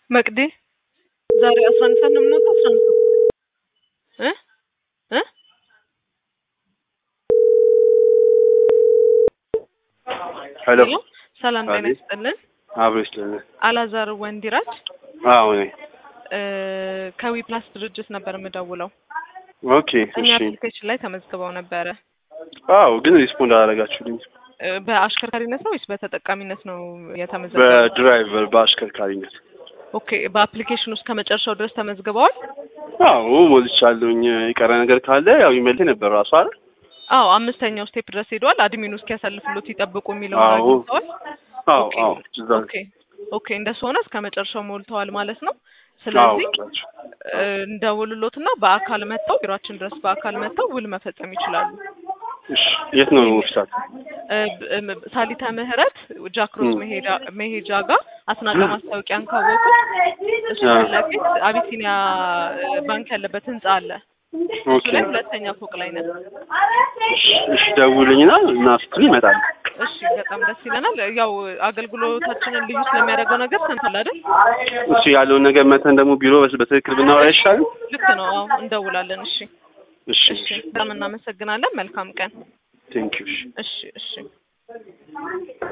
መቅዲ ዛሬ አስራ አንድ ሰዓት ነው የምንወጣው። አስራ አንድ ሰዓት እ እ ሄሎ ሄሎ ሰላም ጤና አቤት። ይስጥልን። አብሮ ይስጥልን። አላዛር ወንዲራጅ አዎ ነኝ። እ ከዊ ፕላስ ድርጅት ነበር የምደውለው። ኦኬ እኛ እሺ። አፕሊኬሽን ላይ ተመዝግበው ነበረ። አዎ ግን ሪስፖንድ አላደረጋችሁልኝ። እ በአሽከርካሪነት ነው ወይስ በተጠቃሚነት ነው የተመዘገበው? በድራይቨር በአሽከርካሪነት። ኦኬ በአፕሊኬሽን ውስጥ ከመጨረሻው ድረስ ተመዝግበዋል? አዎ ሞልቻለሁኝ። የቀረ ነገር ካለ ያው ኢሜል ነበር ራሱ አይደል? አዎ አምስተኛው ስቴፕ ድረስ ሄደዋል። አድሚኑ እስኪያሳልፍሎት ይጠብቁ የሚለውን አዎ። አግኝተዋል? አዎ ኦኬ አዎ እዛ ኦኬ ኦኬ እንደሱ ሆነ እስከ መጨረሻው ሞልተዋል ማለት ነው። አዎ ስለዚህ ሞልቻችሁ። እ እንደውልሎትና በአካል መጥተው ቢሮአችን ድረስ በአካል መጥተው ውል መፈጸም ይችላሉ። እሺ የት ነው ኦፊሳት? እ ብ- እ ሳሊተ ምህረት ጃክሮስ ም። መሄዳ መሄጃ ጋር አስናቀ ማስታወቂያን ካወቁ እሱ አ። ፊት ለፊት አቢሲኒያ እ ባንክ ያለበት ህንጻ አለ። እሱ ኦኬ ላይ ሁለተኛ ፎቅ ላይ ነን። እሺ እሺ ደውልኝና እና ስትል ይመጣል። እሺ በጣም ደስ ይለናል። ያው አገልግሎታችንን ልዩ ስለሚያደርገው ነገር ሰምተሃል አይደል? እሱ ያለውን ነገር መተን ደግሞ ቢሮ በስ- በትክክል ብናወራ አይሻልም? ልክ ነው። አዎ እንደውላለን። እሺ እሺ እሺ በጣም እናመሰግናለን። መልካም ቀን። ቴንክ ዩ እሺ እሺ እሺ